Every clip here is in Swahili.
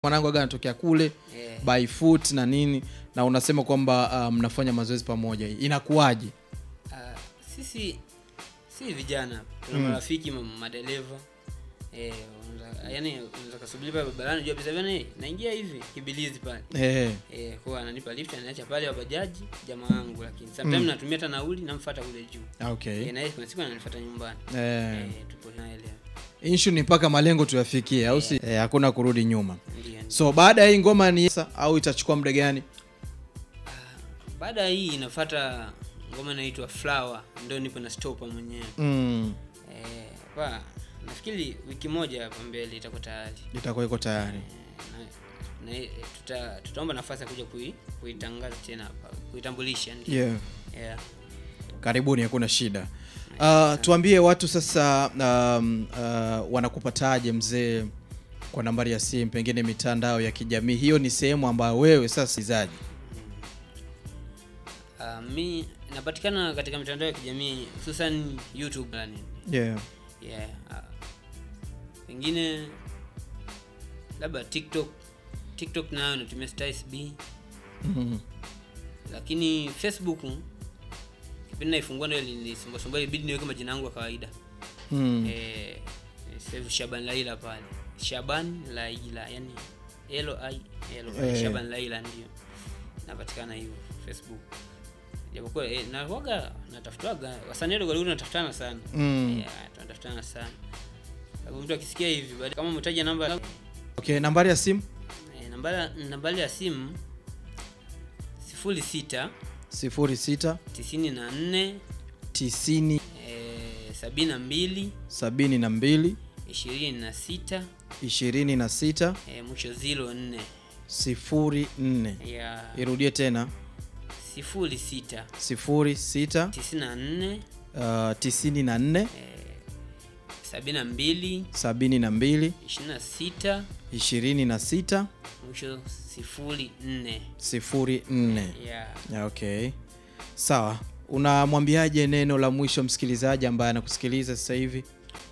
mwanangu aga anatokea kule Eh. by foot na nini na unasema kwamba uh, mnafanya mazoezi pamoja inakuwaje Ah, sisi si vijana tuna marafiki ma- madereva eh, unaweza- yaani unaweza kasubiri pale barabarani jua bisa bana naingia hivi kibilizi pale eh, eh, kwa ananipa lift ananiacha pale wa bajaji jamaa wangu lakini sometimes natumia hata nauli namfuata kule juu okay eh, na yeye kuna siku ananifuata nyumbani eh, eh, tupo naye leo issue ni mpaka malengo tuyafikie au si eh, hakuna kurudi nyuma ndio ndio. so baada ya hii ngoma ni au itachukua muda gani baada ya hii inafuata ngoma inaitwa flower ndio nipo na stopa mwenyewe mm, eh, pa nafikiri wiki moja hapa mbele itakuwa tayari itakuwa iko tayari na, na tuta, tutaomba nafasi ya kuja kui, kuitangaza tena hapa kuitambulisha ndio. yeah. yeah. karibuni hakuna shida uh, tuambie watu sasa um, uh, wanakupataje mzee kwa nambari ya simu pengine mitandao ya kijamii hiyo ni sehemu ambayo wewe sasa izaji Uh, mi napatikana katika mitandao ya kijamii hususan youtube na nini. yeah. yeah. uh, pengine labda tiktok tiktok nayo natumia Styles B Mhm. lakini facebook kipindi naifungua ndio nilisumbasumbua ibidi niweke majina yangu ya kawaida Mm. eh, sasa hivi Shaban Laila pale Shaban Laila yani L I L Eh. Shaban Laila ndio napatikana hivyo Facebook japokuwa eh, na waga natafutwaga wasanii wadogo wadogo tunatafutana sana Mm. yeah, tunatafutana sana sababu mtu akisikia hivi baada kama umetaja namba okay nambari ya simu eh, nambari nambari ya simu sifuri sita 06 tisini na nne 90 eh, sabini na mbili 72 ishirini na sita 26 eh, mwisho zilo nne 04 ya irudie tena sifuri sita 06 tisini na nne uh, 94 sabini na mbili 72 ishirini na sita 26 mwisho sifuri nne 04 ya Yeah, okay sawa unamwambiaje neno la mwisho msikilizaji ambaye anakusikiliza sasa hivi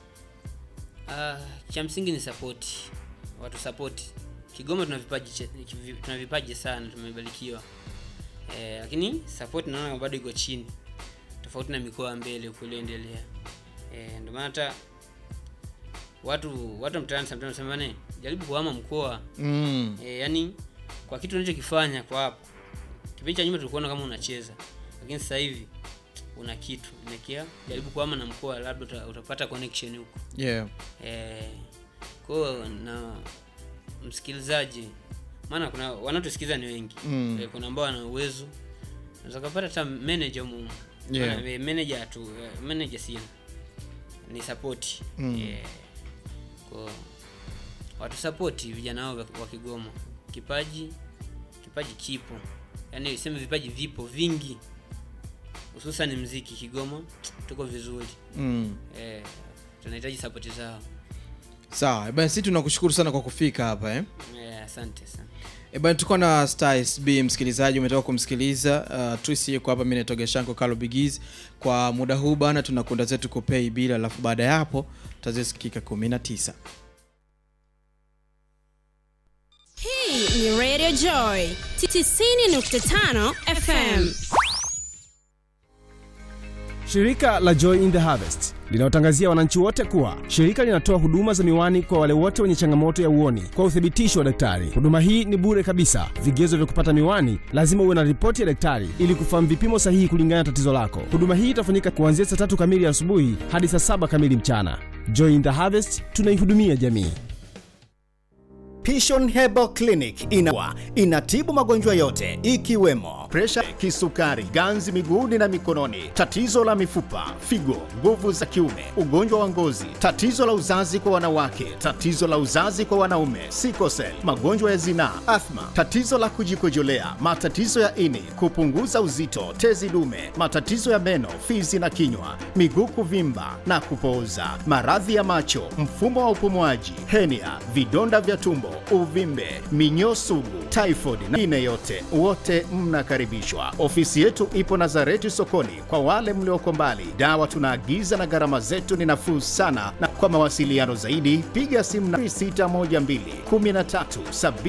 Ah, cha msingi ni sapoti watu sapoti kigoma tuna vipaji che- kivi- tuna vipaji sana tumebarikiwa eh, lakini sapoti naona bado iko chini tofauti na mikoa ya mbele huko iliyoendelea eh, ndio maana hata watu watu wa mtaani sometimes wanasema bana jaribu kuhama mkoa mm. eh, yani kwa kitu unachokifanya kwa hapo kipindi cha nyuma tulikuona kama unacheza lakini sasa hivi una kitu nakia jaribu kuhama na mkoa labda uta, utapata connection huko yeah. eh, kwao na msikilizaji maana kuna wanaotusikiliza ni wengi Mm. eh, kuna ambao wana uwezo unaweza kupata hata manager mumu Yeah. Maana, eh, manager tu eh, manager sina ni support Mm. eh, kwa watu support vijana wao wa Kigoma kipaji kipaji kipo yaani sema vipaji vipo vingi hususan mziki Kigoma tuko vizuri mm. eh, tunahitaji sapoti zao sawa bana sisi tunakushukuru sana kwa kufika hapa eh? eh, asante sana E bana tuko na Styles B msikilizaji umetoka kumsikiliza uh, Trisi yuko hapa mimi naitwa Geshanko Carlo Bigiz kwa muda huu bana tunakunda zetu kupei bila alafu baada ya hapo tutazisikika 19 Hii ni Radio Joy 90.5 FM. Shirika la Joy in the Harvest linawatangazia wananchi wote kuwa shirika linatoa huduma za miwani kwa wale wote wenye changamoto ya uoni kwa uthibitisho wa daktari. Huduma hii ni bure kabisa. Vigezo vya kupata miwani, lazima uwe na ripoti ya daktari ili kufahamu vipimo sahihi kulingana na tatizo lako. Huduma hii itafanyika kuanzia saa tatu kamili asubuhi hadi saa saba kamili mchana. Joy in the Harvest, tunaihudumia jamii. Pishon Herbal Clinic inawa inatibu magonjwa yote ikiwemo presha, kisukari, ganzi miguuni na mikononi, tatizo la mifupa, figo, nguvu za kiume, ugonjwa wa ngozi, tatizo la uzazi kwa wanawake, tatizo la uzazi kwa wanaume, sikosel, magonjwa ya zinaa, athma, tatizo la kujikojolea, matatizo ya ini, kupunguza uzito, tezi dume, matatizo ya meno, fizi na kinywa, miguu kuvimba na kupooza, maradhi ya macho, mfumo wa upumuaji, henia, vidonda vya tumbo, uvimbe, minyoo sugu, typhoid na ine yote, wote mnakaribishwa. mnakaribishwa. Ofisi yetu ipo Nazareti sokoni. Kwa wale mlioko mbali, dawa tunaagiza na gharama zetu ni nafuu sana, na kwa mawasiliano zaidi piga simu na 612 13